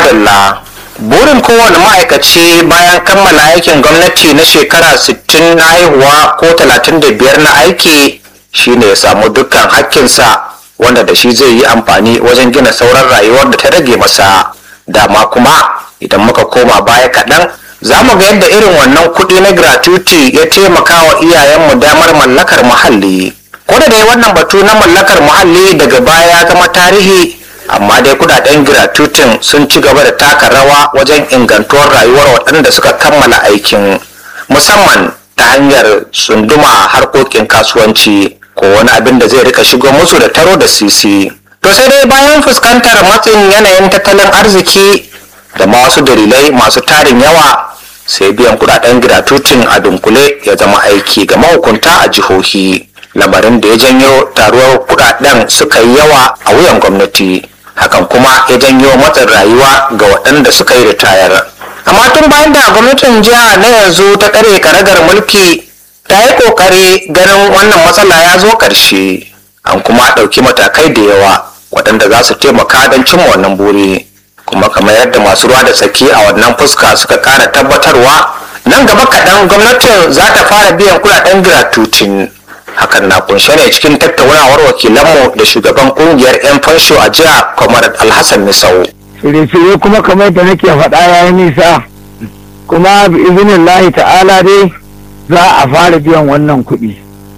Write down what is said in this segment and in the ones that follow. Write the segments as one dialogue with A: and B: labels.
A: madalla burin kowane ma'aikaci bayan kammala aikin gwamnati na shekara 60 na haihuwa ko 35 na aiki shine ya samu dukkan hakkinsa wanda da shi zai yi amfani wajen gina sauran rayuwar da ta rage masa dama kuma idan muka koma baya kaɗan za mu ga yadda irin wannan kuɗi na gratuity ya taimaka wa iyayenmu damar mallakar muhalli ko da dai wannan batu na mallakar muhalli daga baya ya zama tarihi amma dai kudaden gratuitin sun ci gaba da taka rawa wajen ingantuwar rayuwar waɗanda suka kammala aikin musamman ta hanyar sunduma harkokin kasuwanci ko wani abin da zai rika shigo musu da taro da sisi to sai dai bayan fuskantar matsin yanayin tattalin arziki da ma wasu dalilai masu tarin yawa sai biyan kudaden gratuitin a dunkule ya zama aiki ga mahukunta a jihohi lamarin da ya janyo taruwar kudaden suka yi yawa a wuyan gwamnati hakan kuma ya janyo matsin rayuwa ga waɗanda suka yi ritayar amma tun bayan da gwamnatin jiha na yanzu ta kare karagar mulki ta yi ƙoƙari ganin wannan matsala ya zo ƙarshe an kuma ɗauki matakai da yawa waɗanda za su taimaka don cimma wannan buri kuma kamar yadda masu ruwa da tsaki a wannan fuska suka ƙara tabbatarwa nan gaba kaɗan gwamnatin za ta fara biyan kuɗaɗen gratuitin hakan na kunshe ne cikin tattaunawar wakilanmu da shugaban kungiyar 'yan fansho a jiha kamar alhassan misau
B: shirye-shirye kuma kamar da nake faɗa ya yi nisa kuma bi izinin lahi ta'ala dai za a fara biyan wannan kuɗi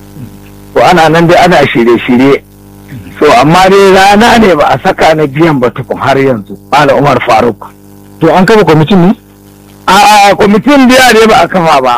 B: to ana nan dai ana shirye-shirye so amma dai rana ne ba a saka na biyan ba tukun har yanzu mala umar faruk
C: to an kafa kwamitin ne
B: a kwamitin biya ne ba a kafa ba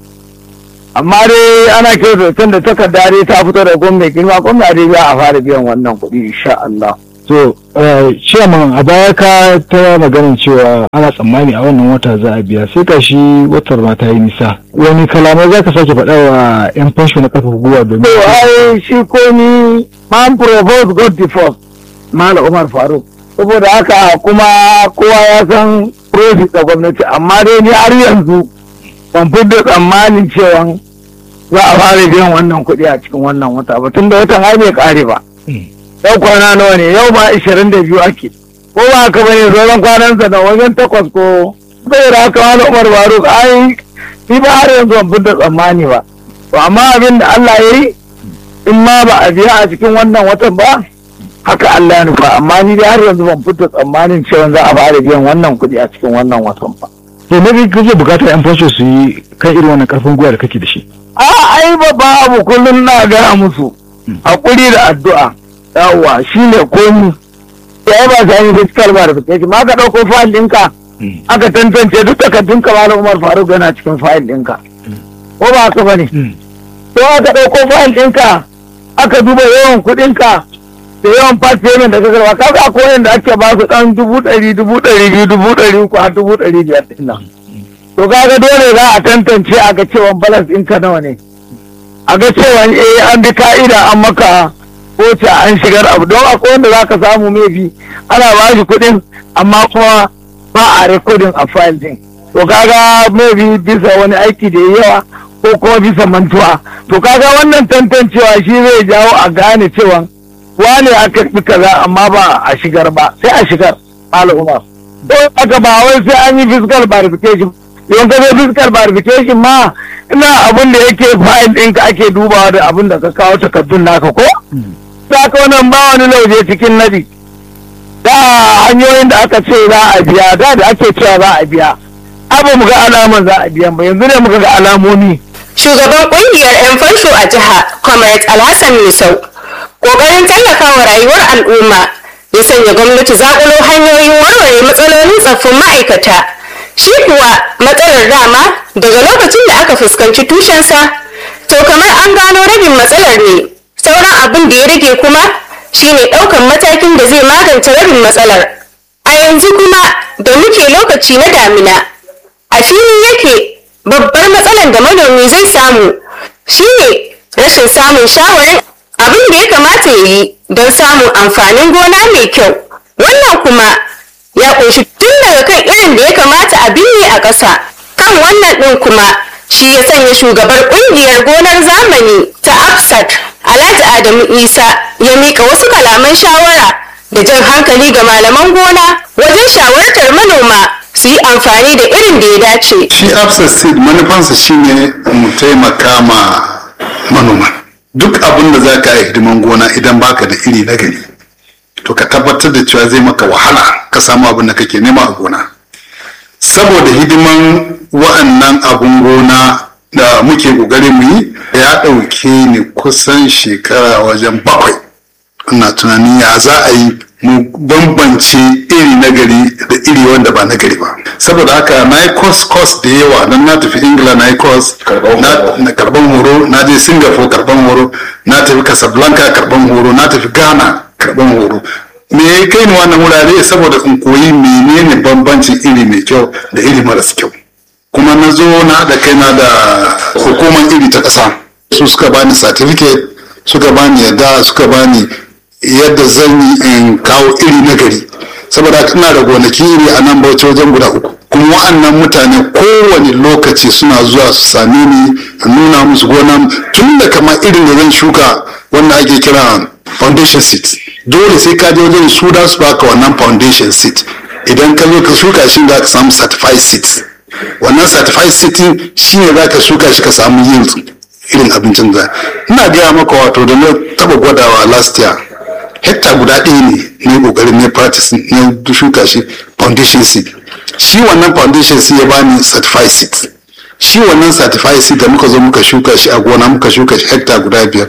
B: amma dai ana kyautata da takarda dai ta fito da gwamnati girma gwamnati dai za a fara biyan wannan kuɗi insha Allah.
C: to chairman a baya ka ta maganin cewa ana tsammani a wannan wata za a biya sai ka shi watar ma ta yi nisa wani kalamai za ka sake faɗa wa 'yan fansho na kafa guguwa domin
B: To ai shi ko ni man propose God the first Malam Umar Faruk. Saboda haka kuma kowa ya san profit da gwamnati amma dai ni har yanzu ban fidda tsammanin cewa za a fara biyan wannan kuɗi a cikin wannan wata ba tun da watan ai bai kare ba. Yau kwana nawa ne yau ma ishirin da biyu ake. Ko ba haka bane sauran kwanansa da wajen takwas ko. Saboda haka Malam Umar Faruk ai ni ba har yanzu ban fidda tsammani ba. To amma abin da Allah ya yi in ma ba a biya a cikin wannan watan ba haka Allah ya nufa amma ni dai har yanzu ban fito tsammanin cewa za a fara biyan wannan kuɗi a cikin wannan watan ba.
C: to me kake bukatar 'yan fansho su yi kan irin wannan karfin gwiwa da kake da shi
B: A ai babba abu kullum na gaya musu hakuri da addu'a yawwa shine komi sai ba sai yi fiscal verification ma ka ɗauko fayil ɗinka aka tantance duk takardunka malam Umar Faruk yana cikin fayil ɗinka ko ba haka bane to aka ɗauko fayil ɗinka aka duba yawan kuɗinka da yawan part payment da ka karba kaga akwai wanda ake ba su ɗan dubu ɗari dubu ɗari biyu dubu ɗari uku har dubu ɗari biyar ɗin nan to kaga dole za a tantance a ga cewa balance ɗinka nawa ne a ga cewa eh an bi ka'ida an maka koce an shigar abu don akwai wanda za ka samu maybe ana ba shi kuɗin amma kuma ba a recording a file ɗin to kaga maybe bisa wani aiki da ya yawa ko kuma bisa mantuwa to kaga wannan tantancewa shi zai jawo a gane cewa wane a karɓi kaza amma ba a shigar ba sai a shigar al'umma don haka ba wai sai an yi fiscal verification yawan ka zo fiscal verification ma ina abin da yake file ɗinka ake dubawa da abin da ka kawo takardun naka ko za ka wannan ba wani lauje cikin nadi da hanyoyin da aka ce za a biya da da ake cewa za a biya abu mu ga alaman za a biya ba yanzu ne muka ga alamomi
D: shugaban kungiyar 'yan fansho a jiha comrade alhassan misau kokarin tallafawa rayuwar al'umma ya sanya gwamnati zakulo hanyoyin warware matsalolin tsaffin ma'aikata shi kuwa matsalar dama daga lokacin da aka fuskanci tushensa to kamar an gano rabin matsalar ne sauran abin da ya rage kuma shine ɗaukan matakin da zai magance rabin matsalar a yanzu kuma da muke lokaci na damina a fili yake babbar matsalar da manomi zai samu shine rashin samun shawarin abin da ya kamata ya yi don samun amfanin gona mai kyau wannan kuma ya ƙunshi tun daga kan irin da ya kamata a binne a ƙasa kan wannan ɗin kuma shi ya sanya shugabar ƙungiyar gonar zamani ta afsat alhaji adamu isa ya miƙa wasu kalaman shawara da jan hankali ga malaman gona wajen shawartar su yi amfani da irin da ya dace
E: shi absent seed manufansa shine mu taimaka ma manoma duk abin da za ka yi hidiman gona idan baka da iri na gari to ka tabbatar da cewa zai maka wahala ka samu abin da kake nema a gona saboda hidiman wa'annan abun gona da muke ƙoƙarin mu yi ya ɗauke ni kusan shekara wajen bakwai ina tunanin ya za a yi mu bambance iri na gari da iri wanda ba na gari ba saboda haka na yi course course da yawa don na tafi ingila na yi course na karban horo na je singapore karban horo na tafi casablanca karban horo na tafi ghana karban horo me ya kai ni wannan wurare saboda in koyi menene bambancin iri mai kyau da iri maras kyau kuma na zo na haɗa kaina da hukumar iri ta ƙasa su suka bani certificate suka bani yadda suka bani yadda zan yi in kawo iri na gari saboda haka ina da gonaki iri a nan bauchi wajen guda uku kuma wa'annan mutane kowane lokaci suna zuwa su same ni in nuna musu gona tun da kamar irin da zan shuka wanda ake kira foundation seed dole sai ka je wajen su da su baka wannan foundation seed idan ka zo ka shuka shi za ka samu certified seed wannan certified seed shi ne za ka shuka shi ka samu yield irin abincin da ina gaya maka wato da na taba gwadawa last year hekta guda ɗaya ne na kokarin ne practice na shuka shi foundation seed shi wannan foundation seed ya bani certified seed shi wannan certified seed da muka zo muka shuka shi a gona muka shuka shi hekta guda biyar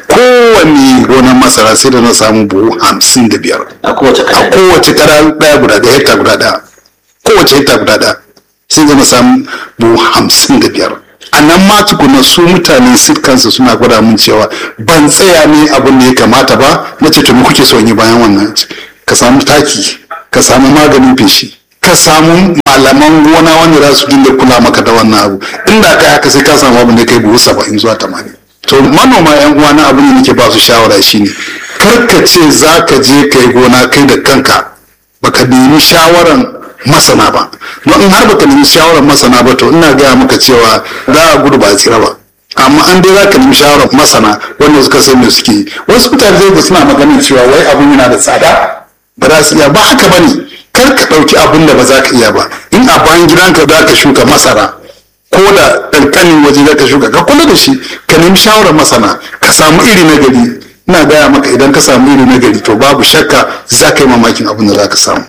E: kowane gonar masara sai da na samu buhu hamsin da biyar
A: a kowace
E: a kowace kara ɗaya guda ɗaya hekta guda ɗaya kowace hekta guda ɗaya sai da na samu buhu hamsin da biyar a nan ma tukuna su mutanen sit kansu suna gwada mun cewa ban tsaya ne abin da ya kamata ba na ce to me kuke son yi bayan wannan ka samu taki ka samu maganin feshi ka samu malaman gona wanda za su dinga kula maka da wannan abu inda kai haka sai ka samu abin da kai buhu saba'in zuwa tamanin to manoma yan uwa na abin da nake ba su shawara shine kar ka ce za ka je kai gona kai da kanka baka nemi shawaran masana ba don in har baka nemi shawarar masana ba to ina gaya maka cewa za a gudu ba a tsira ba amma an dai za ka nemi shawarar masana wanda suka san me suke yi wasu mutane zai ga suna maganin cewa wai abun yana da tsada ba za su iya ba haka bane kar ka ɗauki abun da ba za ka iya ba in a bayan gidanka za ka shuka masara ko da ƙanƙanin waje za ka shuka ka kula da shi ka nemi shawarar masana ka samu iri na gari ina gaya maka idan ka samu iri na gari to babu shakka za ka yi mamakin abin da za ka samu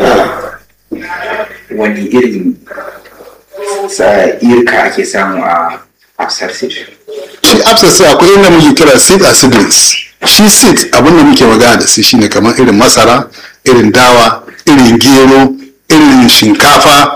F: wani irin irka ake samu a afsar seed
E: shi abscess sai akwai inda muke kira seed a seedlings shi seed abin da muke magana da su shine kamar irin masara irin dawa irin gero irin shinkafa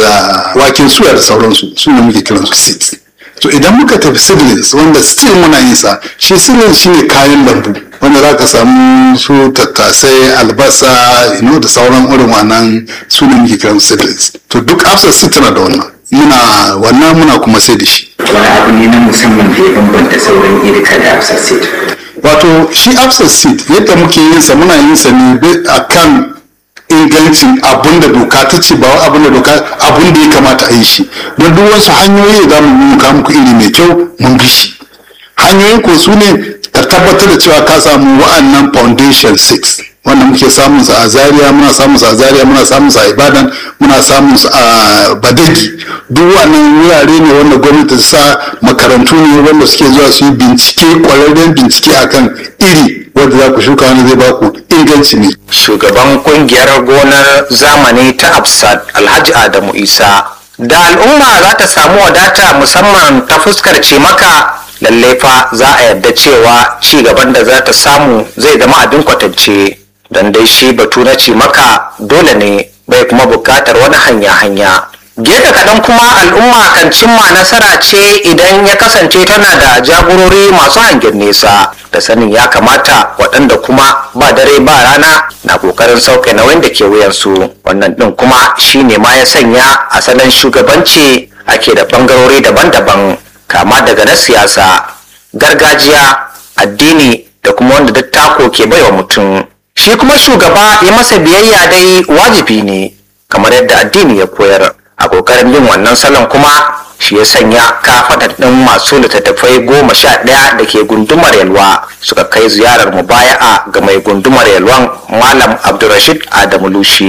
E: da waken suya da sauransu su ne muke kiransu seed to idan muka tafi seedlings wanda still muna yin sa shi seedlings shine kayan lambu wanda za ka samu su tattasai albasa you know, da sauran irin wannan su ne muke kiransu seedlings to duk abscess seed tana da wannan muna wannan muna kuma sai da shi
F: wani abu ne na musamman da ya bambanta sauran irka da afsar seed
E: wato shi abscess seed yadda muke yin sa muna yin sa ne a kan ingancin abun da doka ta ce ba wai abun da doka abun da ya kamata a yi shi don duk wasu hanyoyi da za mu muka muku iri mai kyau mun bi shi hanyoyin ko su ne ka tabbatar da cewa ka samu wa'annan foundation 6 wanda muke samun sa a zaria muna samun sa a zaria muna samun sa a ibadan muna samun sa a badagi duk wannan wurare ne wanda gwamnati ta sa makarantu ne wanda suke zuwa su yi bincike kwararren bincike akan iri wanda za ku shuka wani zai ba ku inganci ne
A: shugaban kungiyar gonar zamani ta absat alhaji adamu isa da al'umma za ta samu wadata musamman ta fuskar cimaka lallai fa za a yarda cewa ci gaban da za ta samu zai zama abin kwatance don dai shi batu na cimaka dole ne bai kuma bukatar wani hanya-hanya gefe kaɗan kuma al'umma kan cimma nasara ce idan ya kasance tana da jagorori masu hangen nesa da sanin ya kamata waɗanda kuma ba dare ba rana na ƙoƙarin sauke nauyin da ke wuyansu wannan ɗin kuma shine ma ya sanya asalin shugabanci ake da ɓangarori daban-daban kama daga na siyasa gargajiya addini da kuma wanda dattako ke baiwa mutum shi kuma shugaba ya masa biyayya dai wajibi ne kamar yadda addini ya koyar a kokarin yin wannan salon kuma shi ya sanya kafatar ɗin masu littattafai goma sha ɗaya da ke gundumar yalwa suka kai ziyarar mubaya'a ga mai gundumar yalwan malam abdulrashid adamu lushi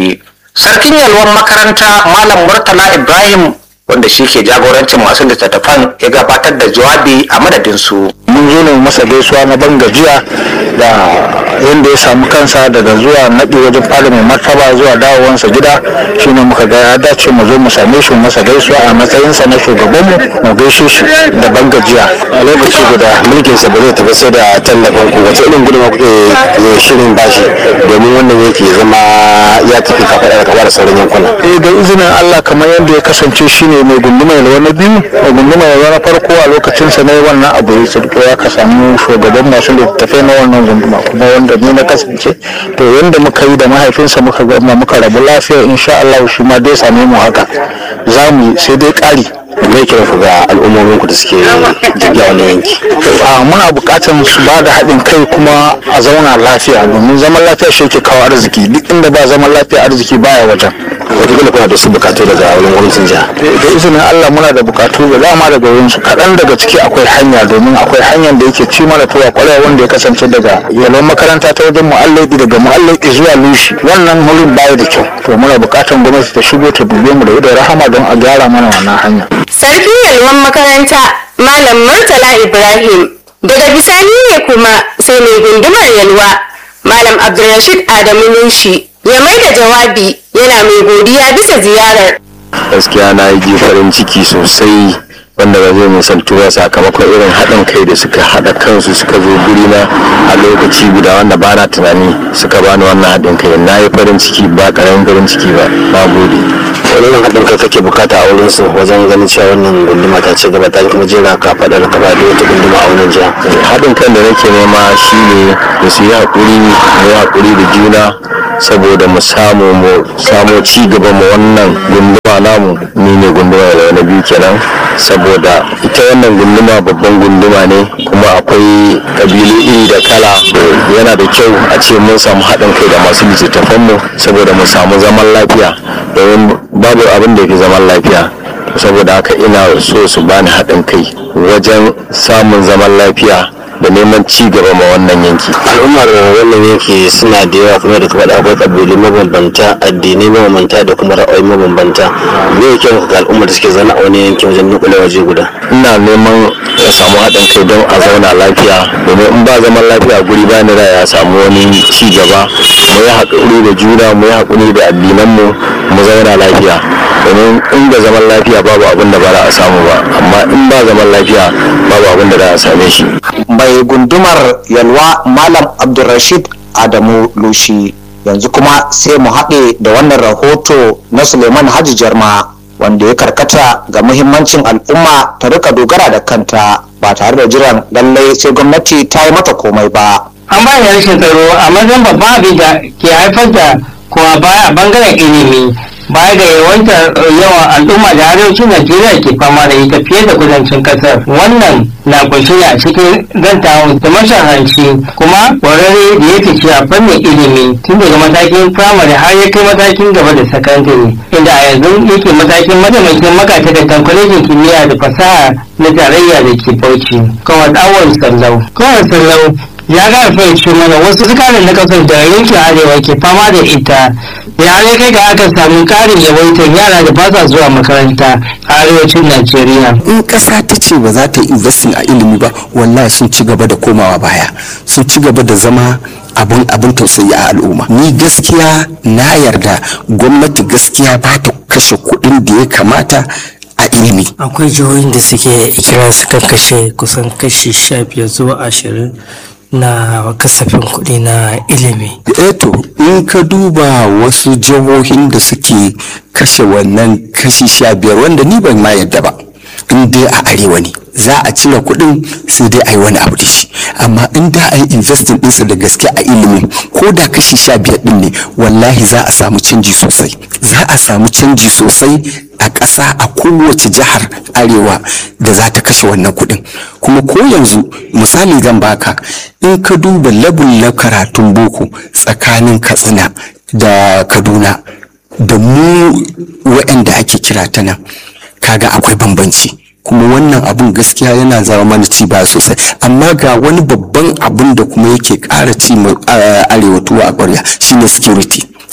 A: sarkin yalwan makaranta malam murtala ibrahim wanda shi ke jagorancin masu littattafan ya gabatar da jawabi a madadinsu
C: mun zo ne masa gaisuwa na ban gajiya da yadda ya samu kansa daga zuwa naɗi wajen fara mai martaba zuwa dawowansa gida shine muka ga ya dace mu zo mu same shi mu masa gaisuwa a matsayinsa na shugabanmu mu gaishe shi da ban gajiya a lokaci guda mulkinsa ba zai tafi sai da tallafin ku wace irin gudunma kuke shirin bashi domin wannan yake zama ya tafi kafaɗa da kafa da sauran yankuna. eh da izinin Allah kamar yadda ya kasance shine mai gunduma yalwa na biyu mai gunduma yalwa na farko a lokacinsa na wannan abu ya tsirko ya ka samu shugaban masu littattafai na wannan gunduma kuma wanda ni na kasance to yadda muka yi da mahaifinsa muka gama muka rabu lafiya insha Allah shi ma dai same mu haka za mu yi sai dai ƙari mai kira ku ga al'ummomin ku da suke jirgiya wani yanki a muna buƙatar su ba da haɗin kai kuma a zauna lafiya domin zaman lafiya shi ke kawo arziki duk inda ba zaman lafiya arziki baya wajen wataƙila kuna da su bukatu daga wurin gwamnatin jiha da izinin Allah muna da bukatu da dama daga wurin su kaɗan daga ciki akwai hanya domin akwai hanyar da yake ci mana tuwa kwarai wanda ya kasance daga yalon makaranta ta wajen mu'allabi daga mu'allabi zuwa lushi wannan wurin baya da kyau to muna bukatan gwamnati ta shigo ta dube mu da idon rahama don a gyara mana wannan hanya
D: sarkin yalwan makaranta malam murtala ibrahim daga bisani ne kuma sai mai gundumar yalwa malam abdulrashid adamu nushi ya mai da jawabi yana mai godiya bisa ziyarar
C: gaskiya na yi farin ciki sosai wanda ba zai misaltu ba sakamakon irin haɗin kai da suka haɗa kansu suka zo guri na a lokaci guda wanda ba na tunani suka bani wannan haɗin kai na yi farin ciki ba ƙaramin farin ciki ba na gode wani irin haɗin kai kake bukata a wurin su wajen ganin cewa wannan gunduma ta ce gaba ta kuma jera ka faɗa da kafa da wata gunduma a wannan jiha haɗin kan da nake nema shine da su yi haƙuri mu yi haƙuri da juna saboda mu samu mu samu ci gaba mu wannan gunduma namu ni ne gunduma da wani biyu kenan saboda ita wannan gunduma babban gunduma ne kuma akwai kabilu iri da kala yana da kyau a ce mun samu haɗin kai da masu littattafan mu saboda mu samu zaman lafiya domin babu abin da yake zaman lafiya saboda haka ina so su bani haɗin kai wajen samun zaman lafiya da neman ci gaba ma wannan yanki al'ummar wannan yanki suna da yawa kuma da kuma da akwai kabilu mabambanta addinai mabambanta da kuma ra'ayi mabambanta me yake ga al'ummar da suke zana a wani yanki wajen nukule waje guda ina neman ya samu haɗin kai don a zauna lafiya domin in ba zaman lafiya guri ba ni da ya samu wani ci gaba mu yi haƙuri da juna mu yi haƙuri da addinanmu mu zauna lafiya domin in da zaman lafiya babu abin da ba za a samu ba amma in ba zaman lafiya babu abin da za a same shi
A: mai gundumar yalwa malam abdulrashid adamu lushi yanzu kuma sai mu haɗe da wannan rahoto na suleiman haji jarma wanda ya karkata ga muhimmancin al'umma ta rika dogara da kanta ba tare da jiran lallai sai gwamnati ta yi mata komai ba
G: an ba da rashin tsaro a matsayin babban abin da ke haifar da kuma baya a bangaren ilimi baya ga yawantar yawan al'umma da arewacin najeriya ke fama da ita fiye da kudancin kasar wannan na kunshe ne a cikin zantawan da mashahanci kuma kwararre da ya fice a fannin ilimi tun daga matakin firamare har ya kai matakin gaba da sakandare inda a yanzu yake matakin mataimakin makatakantan kwalejin kimiyya da fasaha na tarayya da ke bauchi kawai awon sallau kawai sallau ya ga fahimci mana wasu sukarin na kasar da yankin arewa ke fama da ita ya ne kai ga aka samu karin yawaitar yara da ba sa zuwa makaranta a arewacin najeriya
H: in ƙasa ta ce ba za ta yi investing a ilimi ba wallahi sun ci gaba da komawa baya sun ci gaba da zama abin abin tausayi a al'umma ni gaskiya na yarda gwamnati gaskiya ba ta kashe kuɗin da ya kamata a ilimi
I: akwai jihohin da suke ikira suka kashe kusan kashi sha biyar zuwa ashirin na kasafin kuɗi na ilimi.
H: eto in ka duba wasu jihohin da suke kashe wannan kashi sha biyar wanda ni ban ma yadda ba in dai a arewa ne za a cire kuɗin sai dai a yi wani abu da shi amma in da a yi investing ɗinsa da gaske a ilimi ko da kashi sha biyar ɗin ne wallahi za a samu canji sosai za a samu canji sosai a ƙasa a kowace jihar arewa da za ta kashe wannan kuɗin kuma ko yanzu misali zan baka in ka duba labin na karatun boko tsakanin katsina da kaduna da mu waɗanda ake kira ta nan kaga akwai bambanci kuma wannan abun gaskiya yana zama mana ci baya sosai amma ga wani babban abun da kuma yake ƙara ci arewa tuwa a ƙwarya shine security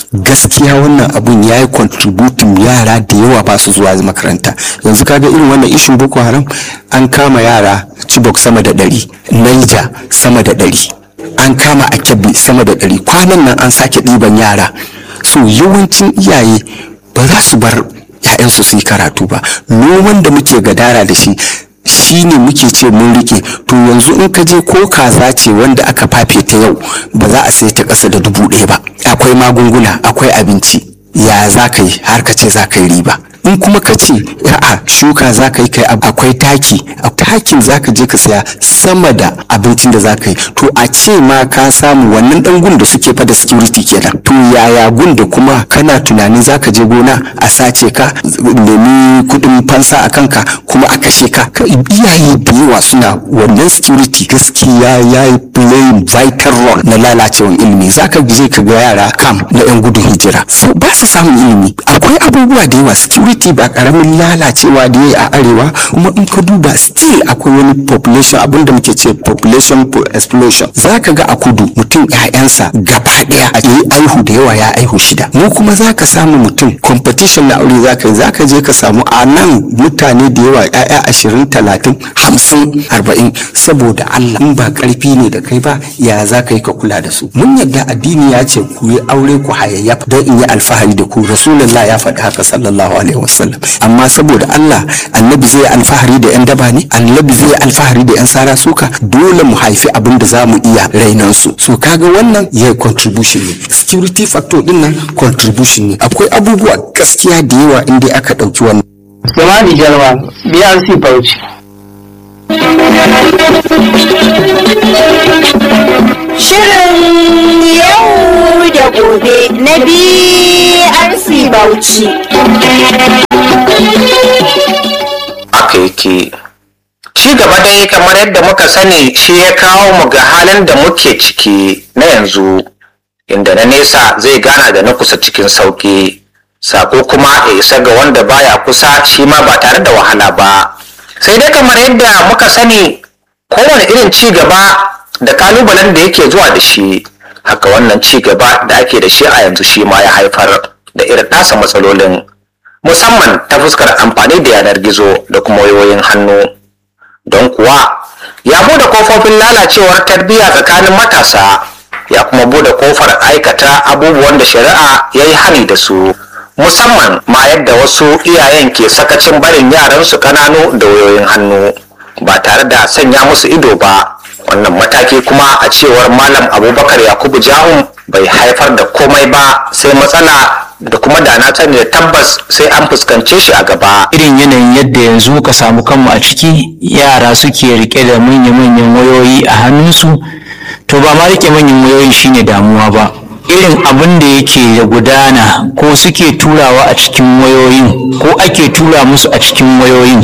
H: gaskiya wannan abun ya yi contributing yara da yawa ba su zuwa makaranta yanzu kaga irin wannan ishin boko haram an kama yara chibok sama da ɗari naija sama da ɗari an kama a kebbi sama da ɗari kwanan nan an sake ɗiban yara so yawancin iyaye ba za su bar 'ya'yansu su yi karatu ba noman da muke gadara da shi shi ne muke ce mun rike to yanzu in ka je ko kaza ce wanda aka fafe ta yau ba za a sai ta ƙasa da dubu ɗaya ba akwai magunguna akwai abinci ya za ka yi har ka ce za ka yi riba in kuma ka ce a'a shuka za ka yi kai akwai taki a takin za ka je ka saya sama da abincin da za ka yi to a ce ma ka samu wannan dan gun da suke fada security kenan to yaya gun da kuma kana tunanin za ka je gona a sace ka nemi kudin fansa a kanka kuma a kashe ka iyaye da yawa suna wannan security gaskiya ya yi playing vital role na lalacewan ilimi za ka je ka ga yara kam na yan gudun hijira ba su samun ilimi akwai abubuwa da yawa security security ba karamin lalacewa da ya yi a arewa kuma in ka duba still akwai wani population abinda muke ce population explosion za ka ga a kudu mutum ƴaƴansa gaba ɗaya a yi aihu da yawa ya aihu shida mu kuma za ka samu mutum competition na aure za ka yi za ka je ka samu a nan mutane da yawa ƴaƴa ashirin talatin hamsin arba'in saboda Allah in ba ƙarfi ne da kai ba ya za ka yi ka kula da su mun yadda addini ya ce ku yi aure ku hayayyafa don in yi alfahari da ku rasulullah ya faɗi haka sallallahu alaihi wasallam amma saboda Allah annabi zai alfahari da yan daba ne annabi zai alfahari da yan sara suka dole mu haifi abin da za mu iya rainan su so kaga wannan ya contribution ne security factor din nan contribution ne akwai abubuwa gaskiya da yawa inda aka ɗauki wannan
G: Samadi Jalwa, BRC Bauchi.
J: Shirin yau da gobe na BRC Bauchi.
A: Aka yake. Ci gaba dai kamar yadda muka sani shi ya kawo mu ga halin da muke ciki na yanzu, inda na nesa zai gana da na kusa cikin sauƙi. Sako kuma ya isa ga wanda baya kusa shi ma ba tare da wahala ba. Sai dai kamar yadda muka sani kowane irin ci gaba da kalubalen da yake zuwa da shi haka wannan ci gaba da ake da shi a yanzu shi ma ya haifar da irin nasa matsalolin musamman ta fuskar amfani da yanar gizo da kuma wayoyin hannu don kuwa ya bude kofofin lalacewar tarbiyya tsakanin matasa ya kuma bude kofar aikata abubuwan da shari'a ya yi hani da su musamman ma yadda wasu iyayen ke sakacin barin yaransu kananu da wayoyin hannu ba tare da sanya musu ido ba wannan mataki kuma a cewar malam abubakar yakubu jahun bai haifar da komai ba sai matsala da kuma da na sani da tabbas sai an fuskance shi a gaba
K: irin yanayin yadda yanzu muka samu kanmu a ciki yara suke rike da manya-manyan wayoyi a hannunsu to ba ma rike manyan wayoyin shine damuwa ba irin abin da yake da gudana ko suke turawa a cikin wayoyin ko ake tura musu a cikin wayoyin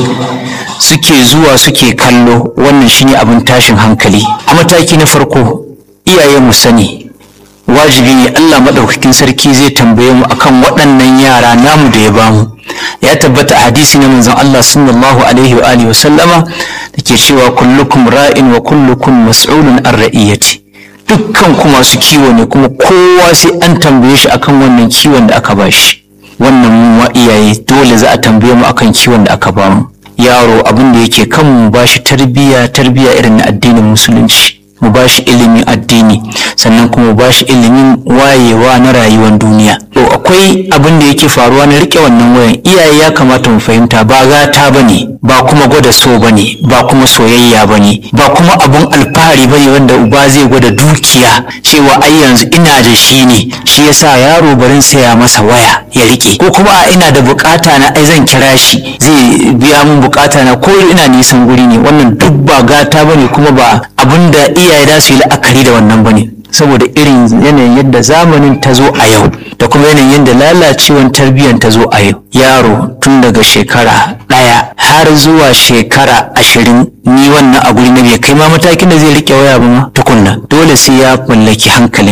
K: suke zuwa suke kallo wannan shine abin tashin hankali a mataki na farko iyaye mu sani wajibi ne Allah maɗaukakin sarki zai tambaye mu akan waɗannan yara namu da ya bamu ya tabbata a hadisi na manzon Allah sallallahu alaihi wa alihi wa sallama dake cewa kullukum ra'in wa kullukum mas'ulun an ra'iyati dukkan ku masu kiwo ne kuma kowa sai an tambaye shi akan wannan kiwon da aka bashi wannan mu wa iyaye dole za a tambaye mu akan kiwon da aka bamu yaro abin da yake kan mu bashi tarbiyya tarbiyya irin na addinin musulunci mu bashi ilimin addini sannan kuma mu bashi ilimin wayewa na rayuwar duniya to akwai abin da yake faruwa na rike wannan wayan iyaye ya kamata mu fahimta ba gata bane ba kuma gwada so bane ba kuma soyayya bane ba kuma abun alfahari bane wanda uba zai gwada dukiya cewa ai yanzu ina da shi ne shi yasa yaro barin saya masa waya ya rike ko kuma a ina da bukata na ai zan kira shi zai biya min bukata na ko ina nisan guri ne wannan duk ba gata bane kuma ba abin da iyaye za su yi la'akari da wannan bane saboda irin yanayin yadda zamanin ta zo a yau da kuma yanayin yadda lalacewan tarbiyyar ta zo a yau yaro tun daga shekara ɗaya har zuwa shekara ashirin ni wannan a guri na bai kai ma matakin da zai rike waya ba ma tukunna dole sai ya mallaki hankalinsa to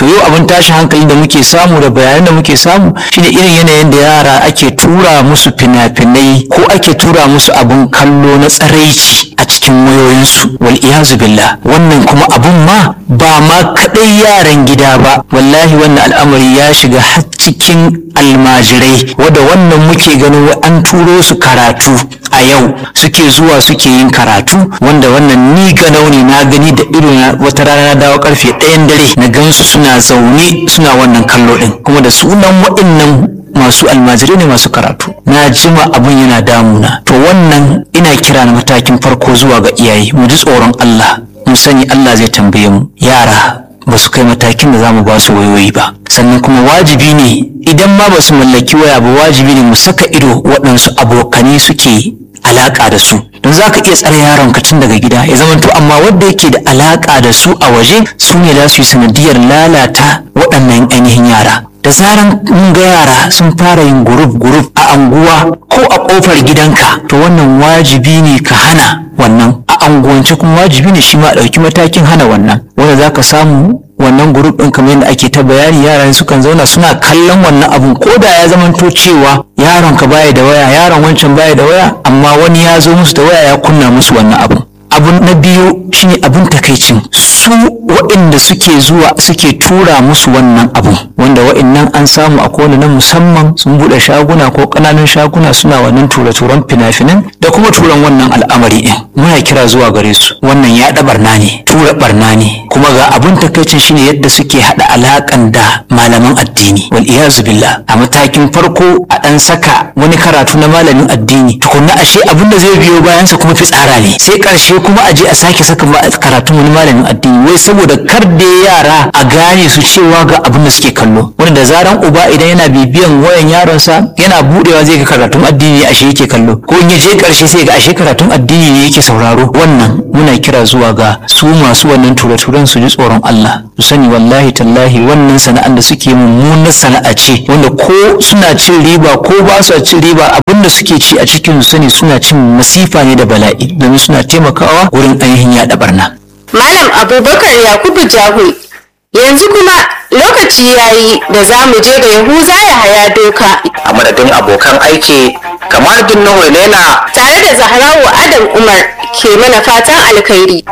K: to yau abin tashin hankali da muke samu da bayanan da muke samu shine irin yanayin da yara ake tura musu fina-finai ko ake tura musu abin kallo na tsaraici a cikin wayoyinsu wal iyazu billah wannan kuma abun ma ba ma kadai yaran gida ba wallahi wannan al'amari ya shiga har cikin almajirai wadda wannan muke ganin wai an turo su karatu a yau suke zuwa suke yin karatu wanda wannan ni ga nauni na gani da ido na wata rana na dawo karfe ɗayan dare na gansu suna zaune suna wannan kallo ɗin kuma da sunan waɗannan masu almajirai ne masu karatu na jima abin yana damuna to wannan ina kira na matakin farko zuwa ga iyaye mu ji tsoron Allah mu sani Allah zai tambaye mu yara ba su kai matakin da za mu ba su wayoyi ba sannan kuma wajibi ne idan ma ba su mallaki waya ba wajibi ne mu saka ido waɗansu abokane suke alaƙa da su don za ka iya tsare yaron ka tun daga gida ya zama to amma wanda yake da alaƙa da su a waje su ne za su yi sanadiyar lalata waɗannan ainihin yara da zaran mun ga yara sun fara yin guruf guruf a anguwa ko a ƙofar gidanka to wannan wajibi ne ka hana wannan a anguwance kuma wajibi ne shi ma a ɗauki matakin hana wannan wanda za ka samu wannan grup ɗin kamar yadda ake ta bayani yaran sukan zauna suna kallon wannan abun ko da ya zamanto cewa yaron ka baya da waya yaron wancan baya da waya amma wani ya zo musu da waya ya kunna musu wannan abun abun na biyu shine abun takaicin su waɗanda suke zuwa suke tura musu wannan abun wanda waɗannan an samu a kowane na musamman sun buɗe shaguna ko ƙananan shaguna suna wannan tura-turan fina-finan da kuma turan wannan al'amari ɗin muna kira zuwa gare su wannan ya barna ne tura barna ne kuma ga abun takaicin shine yadda suke haɗa alaƙan da malaman addini wal iyazu billah a matakin farko a ɗan saka wani karatu na malamin addini tukunna ashe abin da zai biyo bayansa kuma fitsara ne sai ƙarshe kuma a je a sake saka karatun wani malamin addini wai saboda kar da yara a gane su cewa ga abin da suke kallo wanda da zaran uba idan yana bibiyan wayan yaronsa yana budewa zai ga karatun addini ashe yake kallo ko in ya je karshe sai ga ashe karatun addini ne yake sauraro wannan muna kira zuwa ga su masu wannan tura-turan su ji tsoron Allah su sani wallahi tallahi wannan sana'an da suke mummunar sana'a ce wanda ko suna cin riba ko ba su cin riba abin da suke ci a cikin su sani suna cin masifa ne da bala'i domin suna taimakawa wurin ainihin yaɗa barna.
D: Malam Abubakar Yakubu Jahu yanzu kuma lokaci yayi da za mu je ga Yahuza ya haya doka.
A: a madadin abokan aiki kamar dinnan walela
D: Tare da Zahrawu Adam Umar ke mana fatan alkhairi.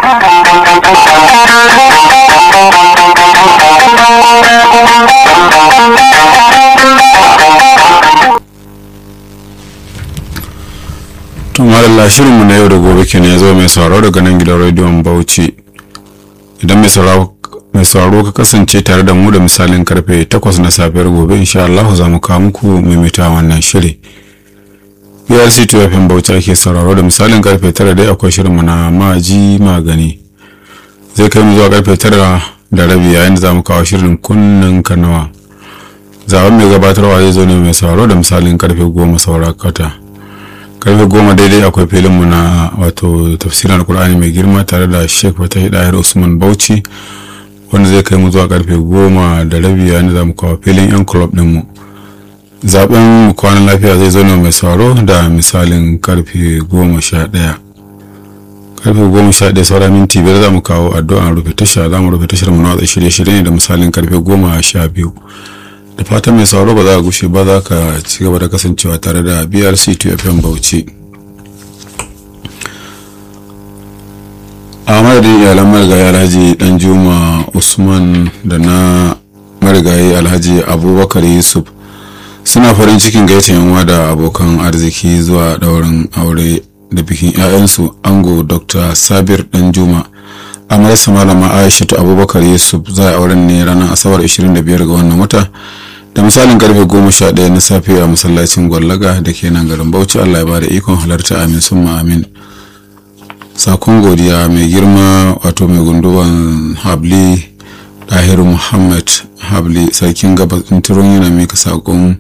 L: tun malalla shirinmu na yau da gobe kenan ya zo mai sauraro daga nan gidan rediyon bauchi idan mai sauraro mai sauraro ka kasance tare da mu da misalin karfe 8 na safiyar gobe insha Allah za mu kawo muku maimaita wannan shiri BRC 2 FM Bauchi ake sauraro da misalin karfe 9 dai akwai shirinmu na maji magani zai kai mu zuwa karfe 9 da rabi yayin da za mu kawo shirin kunnen kanawa zaben mai gabatarwa zai zo ne mai sauraro da misalin karfe 10 saura kata karfe goma daidai akwai filinmu na wato tafsirin alkur'ani mai girma tare da sheikh fatah dahir usman bauchi wanda zai kai mu zuwa karfe goma da rabi yayin da za mu kawo filin yan club dinmu zaben kwanan lafiya zai zauna mai sauro da misalin karfe goma sha ɗaya karfe goma sha ɗaya saura minti biyar za mu kawo addu'an rufe tasha za mu rufe tashar mu na watsa shirye-shirye ne da misalin karfe goma sha biyu da fatan mai sauro ba za ka gushe ba za ka ci gaba da kasancewa tare da brc 2fm bauchi a madadin iyalan marigayi alhaji dan juma usman da na marigayi alhaji abubakar yusuf suna farin cikin gaita yanwa da abokan arziki zuwa daurin aure da bikin 'ya'yansu ango dr sabir dan juma amarsa malama aishatu abubakar yusuf za a auren ne ranar asabar 25 ga wannan wata da misalin karfe 11 na safe a masallacin gwallaga da ke nan garin bauchi allah ya bada ikon halarta amin summa amin sakon godiya mai girma wato mai gunduwan habli dahiru muhammad habli sarkin gabas turun yana mika sakon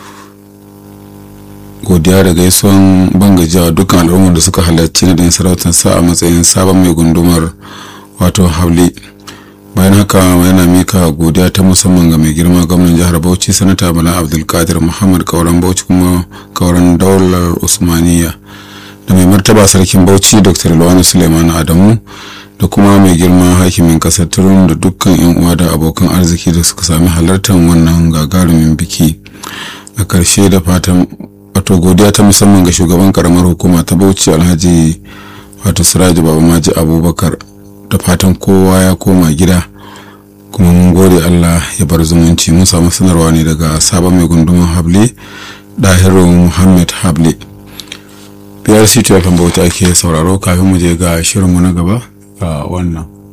L: godiya da gaisuwan bangajiya dukkan al'ummar da suka halarci na ɗin sarautar sa a matsayin sabon mai gundumar wato habli bayan haka yana mika godiya ta musamman ga mai girma gwamnan jihar bauchi sanata bala abdulkadir muhammad kauran bauchi kuma kauran daular usmaniya da mai martaba sarkin bauchi dr lawani suleiman adamu da kuma mai girma hakimin kasar turun da dukkan 'yan uwa da abokan arziki da suka sami halartar wannan gagarumin biki a karshe da fatan wato godiya ta musamman ga shugaban karamar hukuma ta bauchi alhaji wato siraji baba maji abubakar da fatan kowa ya koma gida kuma mun gode allah ya bar zumunci mun samu sanarwa ne daga sabon mai gunduman hable dahiru muhammad hable biyar city fm bauchi ake sauraro kafin mu je ga shirinmu na gaba ga wannan